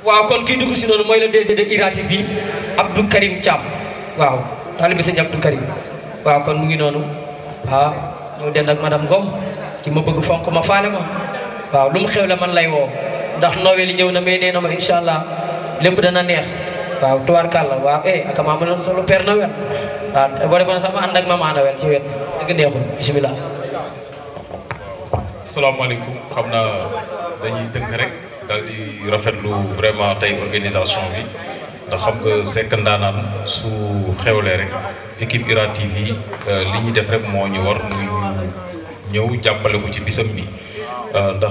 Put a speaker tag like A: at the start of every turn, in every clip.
A: waaw kon kii dugg si noonu mooy le DG de IRA TV Abdou Karim Thiam waaw taalibe sëñ Abdou Karim waaw kon mu ngi noonu ah ñëw dend ak madame Ngom ki ma bëgg fonk ma faale ma waaw lu mu xew la man lay woo ndax Noël yi ñëw na mais nee na ma incha allah lépp dana neex waaw tubaarkàlla waaw eh ak maa mën a solo Père Noël waaw boo defoon sax ma ànd ak maman Noël ci wet dëgg neexul bisimilah.
B: salaamaaleykum xam naa dañuy tënk rek daal di rafetlu vraiment tey organisation bi ndax xam nga Seck Ndaanaan su xewlee rek équipe IRA TV li ñuy def rek moo ñu war muy ñëw jàppale ko ci bisam bi ndax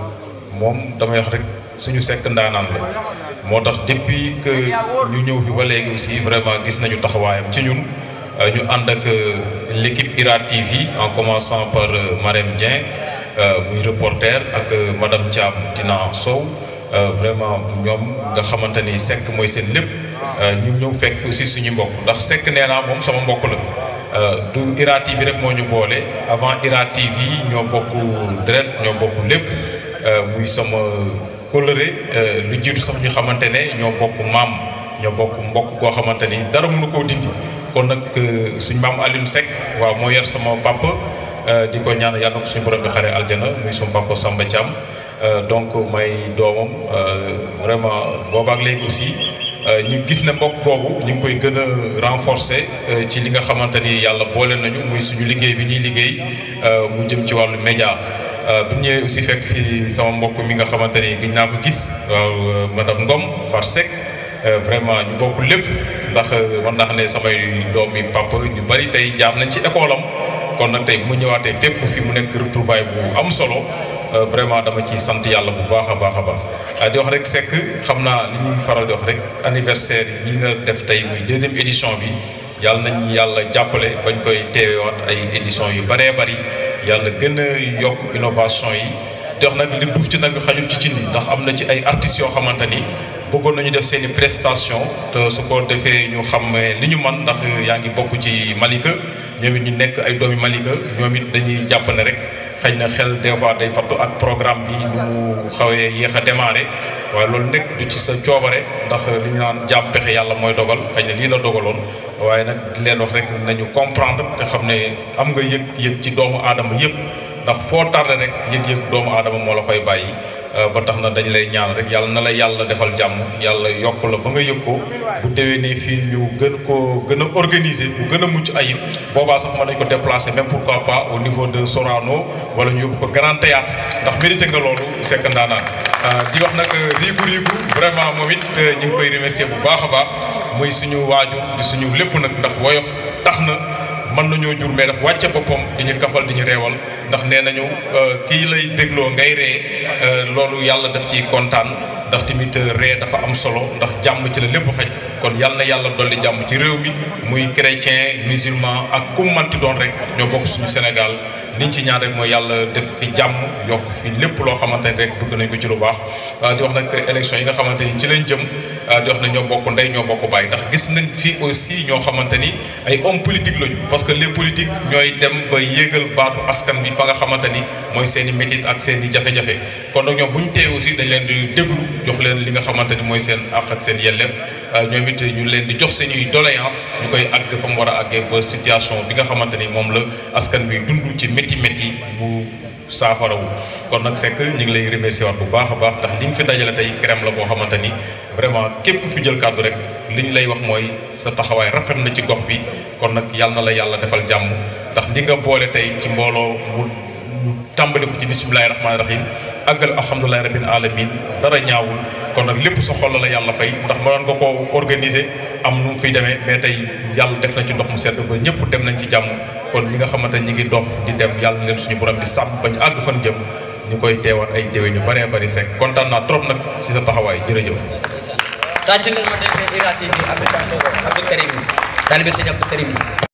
B: moom damay wax rek suñu Seck Ndaanaan la moo tax depuis que ñu ñëw fi ba léegi aussi vraiment gis nañu taxawaayam ci ñun ñu ànd ak l'équipe IRA TV en commençant par Marème Dieng muy reporter ak madame Thiam Tina Sow vraiment ñoom nga xamante ni Seck mooy seen lépp ñu ñëw fekk fi aussi suñu mbokk ndax Seck nee naa moom sama mbokk la du IRA TV rek moo ñu boole avant IRA TV ñoo bokk deret ñoo bokk lépp muy sama kóllëre lu jiitu sax ñu xamante ne ñoo bokk maam ñoo bokk mbokk koo xamante ni dara mënu koo dindi kon nag suñu maam Alioune Seck waaw moo yar sama papa di ko ñaan yàlla na ko suñu borom bi xare aljana muy suñu papa Samba Thiam donc may doomam vraiment boobaak léegi aussi ñu gis ne mbokk boobu ñu ngi koy gën a renforcer ci li nga xamante ni yàlla boole nañu muy suñu liggéey bi ñuy liggéey mu jëm ci wàllu média bu ñëwee aussi fekk fi sama mbokk mi nga xamante ni gëj naa ko gis waaw madame Ngom Far Seck vraiment ñu bokk lépp ndax man naa xam ne samay doomi papa ñu bari tey jaar nañ ci école am kon nag tey mu ñëwaatee fekk fi mu nekk retrouvaille bu am solo vraiment dama ci sant yàlla bu baax a baax a baax di wax rek Seck xam naa li ñuy faral di wax rek anniversaire yi nga def tey muy deuxième édition bi yàlla nañ yàlla jàppale bañ koy teewaat ay édition yu bëree bëri yàlla gën a yokk innovation yi di wax nag li duuf ci nag xajul ci cin yi ndax am na ci ay artistes yoo xamante ni bëggoon nañu def seen i prestation te su ko defee ñu xam li ñu man ndax yaa ngi bokk ci Malika ñoom it ñu nekk ay doomi Malika ñoom it dañuy jàpp ne rek xëy na xel des fois day fattu ak programme bi nu mu xawee yéex a démarré waaye loolu nekk du ci sa coobare ndax li ñu naan jàpp pexe yàlla mooy dogal xëy na lii la dogaloon waaye nag di leen wax rek nañu comprendre te xam ne am nga yëg yëg ci doomu aadama yëpp ndax foo tardé rek yëg-yëg doomu aadama moo la fay bàyyi ba tax na dañ lay ñaan rek yàlla na la yàlla defal jàmm yàlla yokk la ba nga yëg ko bu déwénee fii ñu gën ko gën a organiser bu gën a mucc ayib boobaa sax mën nañ ko déplacer même pourquoi pas au niveau de Sorano wala ñu yóbbu ko Grand Théâtre ndax mérité nga loolu Seck Ndaanaan di wax nag riigu riigu vraiment moom it ñu ngi koy remercier bu baax a baax muy suñu waajur di suñu lépp nag ndax woyof tax na mën nañoo jur mais daf wàcce boppam di ñu kafal di ñu reewal ndax nee nañu kii lay dégloo ngay ree loolu yàlla daf ci kontaan ndax tamit ree dafa am solo ndax jàmm ci la lépp xaj kon yàlla na yàlla dolli jàmm ci réew mi muy chrétien musulman ak ku manti doon rek ñoo bokk suñu Sénégal liñ ci ñaan rek mooy yàlla def fi jàmm yokk fi lépp loo xamante ni rek bëgg nañ ko ci lu baax di wax nag élection yi nga xamante ni ci lañ jëm di wax ne ñoo bokk ndey ñoo bokk bàyyi ndax gis nañ fi aussi ñoo xamante ni ay homme politique lañu parce que les politiques ñooy dem ba yéegal baatu askan bi fa nga xamante ni mooy seen i métit ak seen i jafe-jafe kon nag ñoom bu ñu tee aussi dañ leen di déglu jox leen li nga xamante ni mooy seen àq ak seen yelleef ñoom it ñu leen di jox seen i doléance ñu koy àgg fa mu war a àggee ba situation bi nga xamante ni moom la askan bi dund ci métti métti bu saafarawu kon nag Seck ñu ngi lay remercier waat bu baax a baax ndax li ñu fi dajale tey crème la boo xamante ni vraiment képp ku fi jël kàddu rek li ñu lay wax mooy sa taxawaay rafet na ci gox bi kon nag yàlla na la yàlla defal jàmm ndax li nga boole tey ci mbooloo mu tàmbali ko ci bisimilahi rahmaani rahim àggal alhamdulilahi rabbil alamin dara ñaawul kon nag lépp sa xol la yàlla fay ndax mënoon nga koo organiser am nu mu fiy demee mais tey yàlla def na ci ndox mu sedd ba ñëpp dem nañ ci jàmm kon ñi nga xamante ñi ngi dox di dem yàlla na leen suñu borom bi sàmm ba ñu àgg fan jëm ñu koy teewaat ay déwén ñu bëree bëri Seck kontaan naa trop nag si sa taxawaay jërëjëf.
A: tàcc leen ma defee IRA TV Abdou Karim taalibe sëñ Abdou Karim